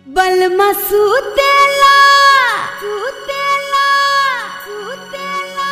बलमा सुतेला सुतेला सुतेला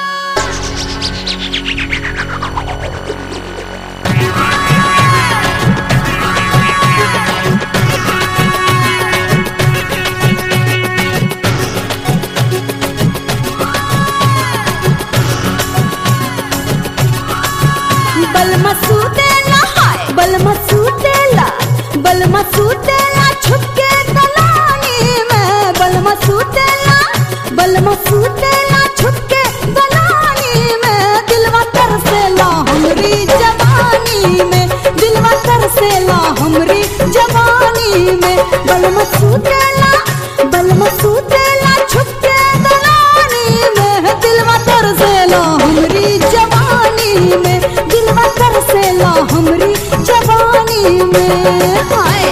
बलमा सुतेला हाय बलमा सुतेला बलमा सुतेला छुपके दलानी में बलमा सुतेला बलमा सुतेला छुपके दलानी में दिलवा तरसेला हमरी जवानी में दिलवा तरसेला हमरी जवानी में बलमा सुतेला बलमा सुतेला छुपके दलानी में दिलवा तरसेला हमरी जवानी में दिलवा तरसेला हमरी जवानी में हाय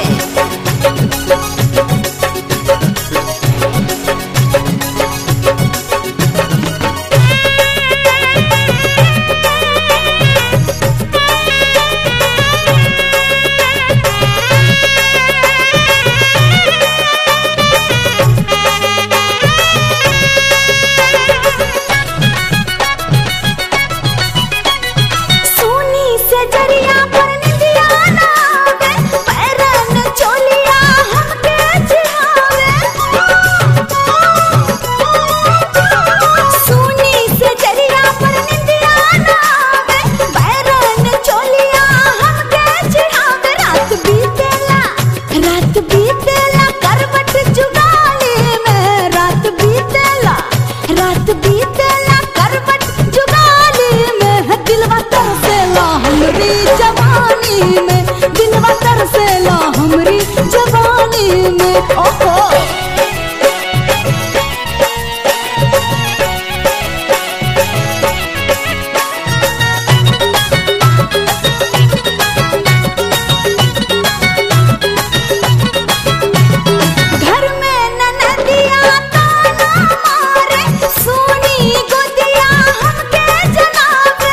सोनी से जरिया पर निदिया नावे पैरन चोलिया हमके चिहावे सोनी से जरिया पर निदिया नावे पैरन चोलिया हमके चिहावे रात बीतेला रात बीतेला करवट जुगाली में रात बीतेला रात बीतेला करवट जुगाली में दिलवा तरसेला हमरी जवानी में दिलवा तरसेला हमरी जवानी में ओहो घर में ननदिया ताना मारे सोनी गोदिया हमके जनावे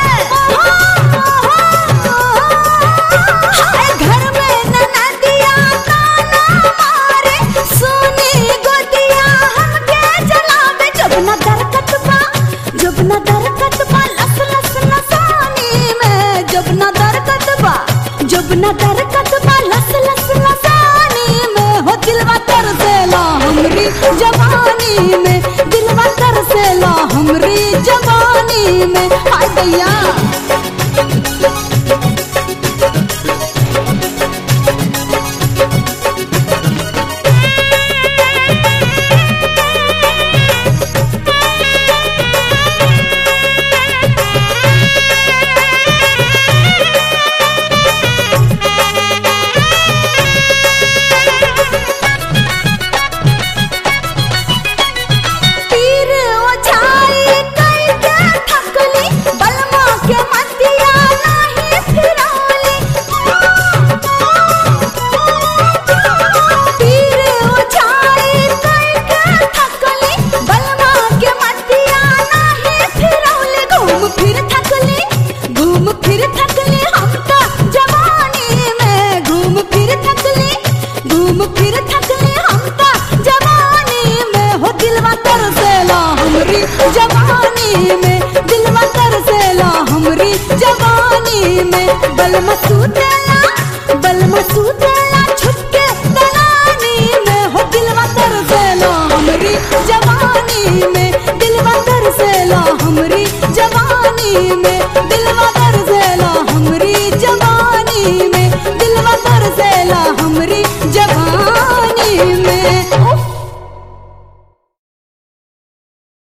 हाय घर में ननदिया ताना मारे सोनी गोदिया हमके जनावे जब न दरकत बा जब न दरकत बा लस लस लसानी में जब न दरकत बा जब न दरकत बा लस लस लसानी में हो दिलवा तरसेला हमरी जवानी में दिलवा तरसेला हमरी जवानी में हाय दैया तीर ओछाई करके थकली बलमा के मतिया नहीं फिरौली तीर ओछाई करके थकली बलमा के मतिया नहीं फिरौली घूम फिर थकली घूम फिर थकली हमका जवानी में घूम फिर थकली घूम फिर थकली हमका जवानी में हो दिलवा तरसेला हमरी जवानी में दिलवा तरसेला हमरी जवानी में बलमा सुतेला बलमा सुतेला छुपके दलानी में हो दिलवा तरसेला हमरी जवानी में दिलवा तरसेला हमरी जवानी में दिलवा